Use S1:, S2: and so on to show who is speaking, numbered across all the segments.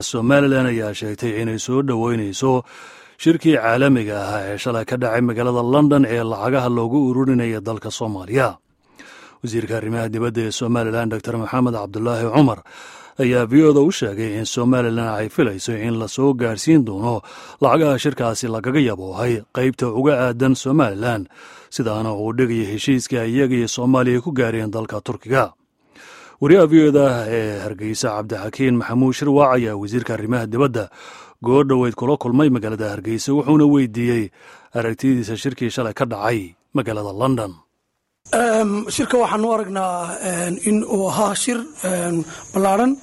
S1: somalilan ayaa sheegtay inay soo dhoweynayso shirkii caalamiga ahaa ee shalay ka dhacay magaalada london ee lacagaha loogu ururinaya dalka soomaaliya wasiirka arrimaha dibadda ee somalilan dor maxamed cabdulaahi cumar ayaa v oda u sheegay in somalilan ay filayso in lasoo gaarsiin doono lacagaha shirkaasi lagaga yaboohay qaybta uga aadan somalilan sidaana uu dhigaya heshiiska iyaga iyo soomaaliya ku gaareen dalka turkiga wariyaha v oda ee hargeysa cabdixakiin maxamuud shirwac ayaa wasiirka arrimaha dibadda goor dhoweyd kula kulmay magaalada hargeysa wuxuuna weydiiyey aragtidiisa shirkii shalay ka dhacay magaalada london
S2: shirka waxaanu aragnaa in uu ahaa shir ballaarhan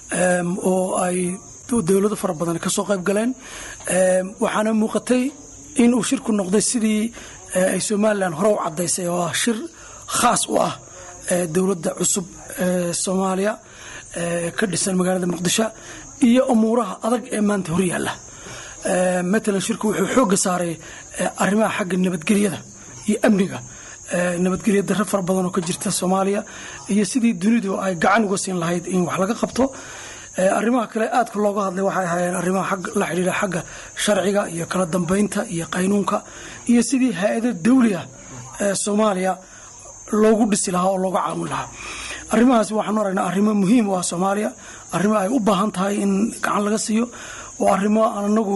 S2: oo ay dowlado fara badan ka soo qayb galeen waxaana muuqatay in uu shirku noqday sidii ay somalilan hore u caddaysay oo ah shir khaas u ah dowladda cusub ee soomaaliya ka dhisan magaalada muqdisho iyo umuuraha adag ee maanta horyaalla matalan shirku wuxuu xoogga saaray arrimaha xagga nabadgelyada iyo amniga nabadgelya daro fara badan oo ka jirta soomaaliya iyo sidii dunidu ay gacan uga siin lahayd in wax laga qabto arrimaha kale aadka looga hadlay waxay ahaayeen arrimaha la xidhiira xagga sharciga iyo kala dambeynta iyo qaynuunka iyo sidii hay-ado dawliah ee soomaaliya loogu dhisi lahaa oo looga caawin lahaa arrimahaas waxaanu aragnaa arrimo muhiim u ah soomaaliya arrimo ay u baahan tahay in gacan laga siiyo oo arrimo anagu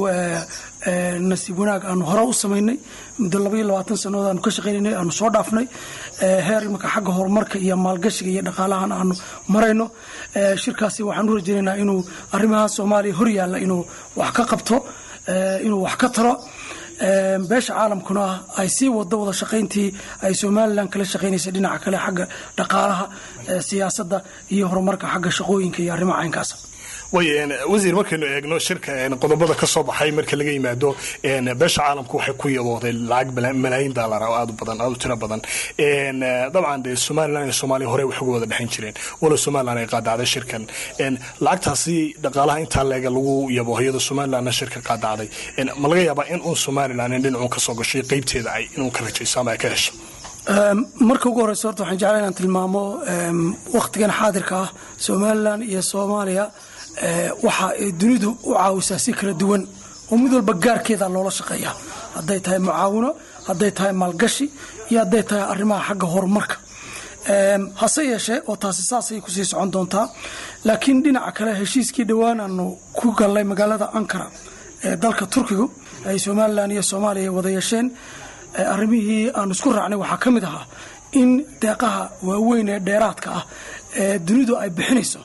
S2: nasiib wanaag aanu hore u samaynay muddo labaiyo labaatan sannadood aanu ka shaqaynanay aanu soo dhaafnay heer imanka xagga horumarka iyo maalgashiga iyo dhaqaalahan aanu marayno shirkaasi waxaan u rajaynaynaa inuu arrimaha soomaaliya hor yaalla inuu wax ka qabto inuu wax ka taro beesha caalamkuna ay sii wado wada shaqayntii ay somalilan kala shaqaynaysay dhinaca kale xagga dhaqaalaha siyaasadda iyo horumarka xagga shaqooyinka iyo arrimaha caynkaasa
S3: way wasiir markaynu eegno shirka qodobada ka soo baxay marka laga yimaado beesha caalamku waxay ku yabooday lacag malaayiin daalar oo aad u badan aad u tiro badan dabcan dee somalilan iyo soomaaliya hore wax uga wada dhexayn jireen walow somalilan ay qaadacday shirkan lacagtaasi dhaqaalaha intaa leega lagu yabo iyadoo somalilanna shirka qaadacday ma laga yaabaa in uun somalilan in dhinacuun kasoo gashay qeybteeda ay inuu ka rajayso ama ay ka hesho
S2: marka ugu horeysa horta waxaan jeclaa inaan tilmaamo wakhtigan xaadirka ah somalilan iyo soomaaliya waxa ay dunidu u caawisaa si kala duwan oo mid walba gaarkeeda loola shaqeeya hadday tahay mucaawino hadday tahay maalgashi iyo hadday tahay arrimaha xagga horumarka hase yeeshee oo taasi saasay kusii socon doontaa laakiin dhinaca kale heshiiskii dhowaan aanu ku gallay magaalada ankara ee dalka turkigu ay somalilan iyo soomaaliya wada yeesheen arrimihii aanu isku raacnay waxaa ka mid ahaa in deeqaha waaweyn ee dheeraadka ah ee dunidu ay bixinayso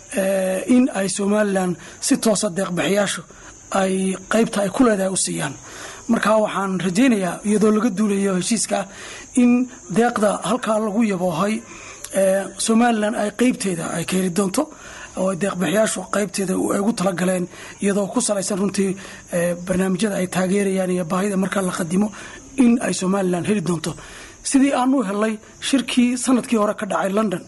S2: in ay somalilan si toosa deeqbixiyaashu ay qaybta ay ku leedahay u siiyaan marka waxaan rajaynayaa iyadoo laga duulayo heshiiska in deeqda halkaa lagu yaboohay somalilan ay qaybteeda ay ka heli doonto oo deeqbixiyaashu qaybteeda ay ugu talagaleen iyadoo ku salaysan runtii barnaamijyada ay taageerayaan iyo baahida markaa la qadimo in ay somalilan heli doonto sidii aan u helay shirkii sanadkii hore ka dhacay london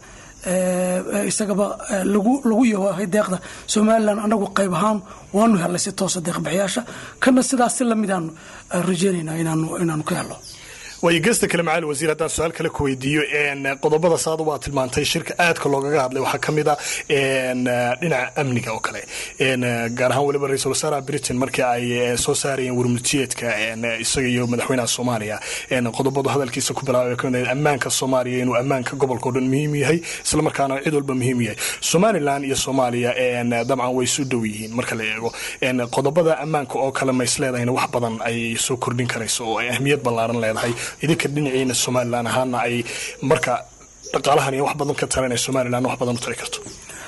S2: isagaba lagu yahay deeqda somalilan anagu qayb ahaan waanu helnay si toosa deeqbixiyaasha kana sidaas si lamidaanu rajeynayna inaanu ka helo
S3: waayo geesta kale macaali wasiir haddaan su-aal kale ku weydiiyo qodobada saada waa tilmaantay shirka aadka loogaga hadlay waxaa ka mid a dhinaca amniga oo kale gaar ahaan weliba ra-iisul wasaaraha britain markii ay soo saarayeen warmultiyeedka isaga iyo madaxweynaha soomaaliya qodobadu hadalkiisa ku bilaabay ka mid ammaanka soomaaliya inuu ammaanka gobolka o dhan muhiim yahay isla markaana cid walba muhiim yahay somalilan iyo soomaaliya dabcan way isu dhow yihiin marka la eego qodobada ammaanka oo kale ma isleedahayna wax badan ay soo kordhin karayso oo ay ahmiyad ballaaran leedahay idinka dhinaciina somalilan ahaana ay marka dhaqaalahan iyo wax badan ka taran ee somalilan wax badan u tari karto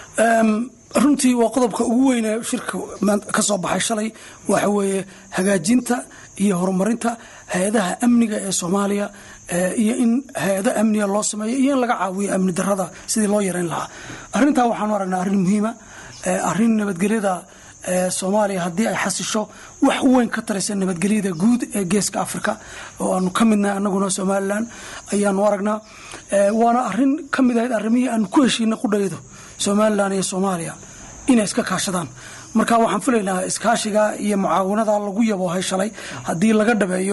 S2: runtii waa qodobka ugu weyne shirka ka soo baxay shalay waxa weeye hagaajinta iyo horumarinta hay-adaha amniga ee soomaaliya iyo in hay-ado amniga loo sameeyo iyo in laga caawiyo amni darada sidii loo yareyn lahaa arrintaa waxaanu aragnaa arrin muhiima arrin nabadgelyada soomaaliya haddii ay xasisho wax weyn ka taraysa nabadgelyada guud ee geeska africa oo aanu ka midnahay anaguna somalilan ayaanu aragnaa waana arin ka mid ahayd arrimihii aanu ku heshiina qudhaydo somalilan iyo soomaaliya inay iska kaashadaan marka waxaan filaynaa iskaashiga iyo mucaawinada lagu yaboohay shalay haddii laga dhabeeyo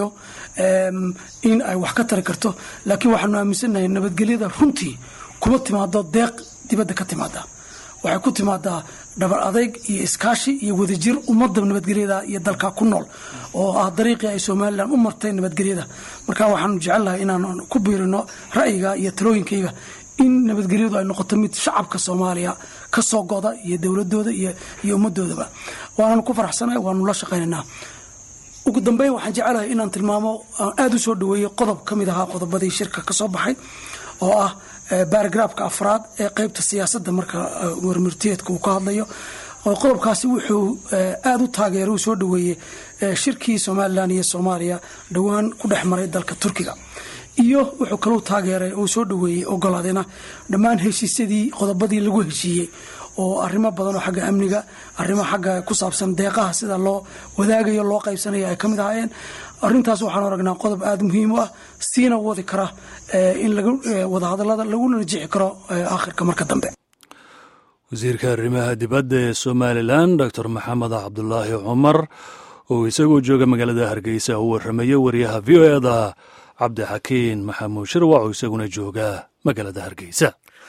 S2: in ay wax ka tari karto laakiin waxaanu aaminsannahay nabadgelyada runtii kuma timaado deeq dibadda ka timaada waxay ku timaadaa dhabar adayg iyo iskaashi iyo wadajir ummadda nabadgelyada iyo dalka ku nool oo ah dariiqii ay somalilan u martay nabadgelyada marka waxaanu jecelnahay inaan ku biirino ra'yiga iyo talooyinkayga in nabadgelyadu ay noqoto mid shacabka soomaaliya ka soo goda iyo dowladooda iyo ummadoodaba waananu ku faraxsanahay waanu la shaqaynaynaa ugu dambeyn waxaan jecelahay inaan tilmaamo aan aada u soo dhaweeyey qodob ka mid ahaa qodobadii shirka ka soo baxay oo ah baaragraafka afraad ee qeybta siyaasadda marka warmurtiyeedka uu ka hadlayo qodobkaasi wuxuu aada u taageeray uu soo dhaweeyey shirkii somalilan iyo soomaaliya dhowaan ku dhex maray dalka turkiga iyo wuxuu kaluu taageeray uu soo dhaweeyey ogolaadayna dhammaan heshiisyadii qodobadii lagu heshiiyey oo arrimo badan oo xagga amniga arrimo xagga ku saabsan deeqaha sida loo wadaagayo loo qaybsanayo ay ka mid ahaayeen arrintaas waxaan aragnaa qodob aada muhiim u ah siina wadi kara in wadahadalada laguna najixi karo aakhirka marka dambe
S1: wasiirka arrimaha dibadda ee somalilan doctor maxamed cabdulaahi cumar oo isagoo jooga magaalada hargeysa u warramaya wariyaha v o eda cabdixakiin maxamuud shirwac oo isaguna jooga magaalada hargeysa